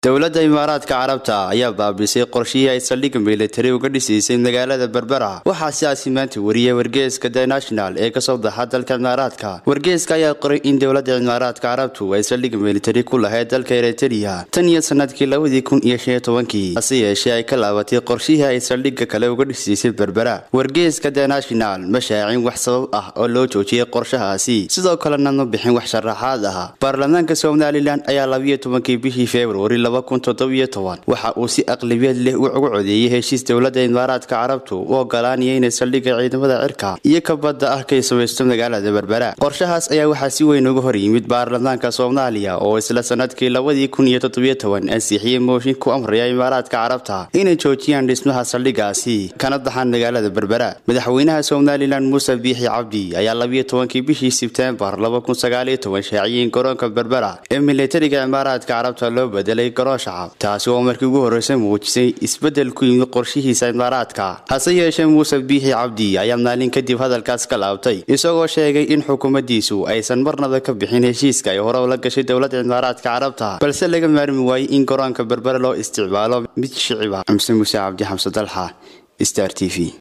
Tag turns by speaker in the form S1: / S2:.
S1: dowladda imaaraadka carabta ayaa baabisay qorshihii ay saldhigga militari uga dhisaysay magaalada berbera waxaa sidaasi maanta wariyay wargeeska the national ee kasoo baxa dalka imaaraadka wargeeska ayaa qoray in dowladda imaaraadka carabtu ay saldhigga militari ku lahayd dalka eritrea tan iyo sanadkii labadii kun iyo shan iyo tobankii hase yeeshee ay ka laabatay qorshihii ay saldhigga kale uga dhisaysay berbera wargeeska the national ma shaacin wax sabab ah oo loo joojiyay qorshahaasi sidoo kalena ma bixin wax sharaxaad ah baarlamaanka somalilan ayaa labiyo tobankii bishii februari waxa uu si aqlabiyad leh ugu codeeyey heshiis dowladda imaaraadka carabtu u ogolaanaya inay saldhigga ciidamada cirka iyo ka badda ah kay samaysto magaalada berbera qorshahaas ayaa waxaa si weyn uga hor yimid baarlamaanka soomaaliya oo isla sanadkii labadii kun iyo toddobiyo toban ansixiyey mooshin ku amraya imaaraadka carabta inay joojiyaan dhismaha saldhiggaasi kana baxaan magaalada berbera madaxweynaha somalilan muuse biixi cabdi ayaa labiyo tobankii bishii sebtembar laba kun sagaaliyo toban shaaciyey in garoonka berbera ee militariga imaaraadka carabta loo bedelay garoon shacab taasi oo markii ugu horreysay muujisay isbeddel ku yimid qorshihiisa imaaraadka hase yeeshee muuse biixi cabdi ayaa maalin kadib hadalkaas ka laabtay isagoo sheegay in xukuumaddiisu aysan marnaba ka bixin heshiiska ay hore ula gashay dowladda imaaraadka carabta balse laga maarmi waayey in garoonka berbere loo isticmaalo mid shiciba xamse muuse cabdi xamse dalxa star t v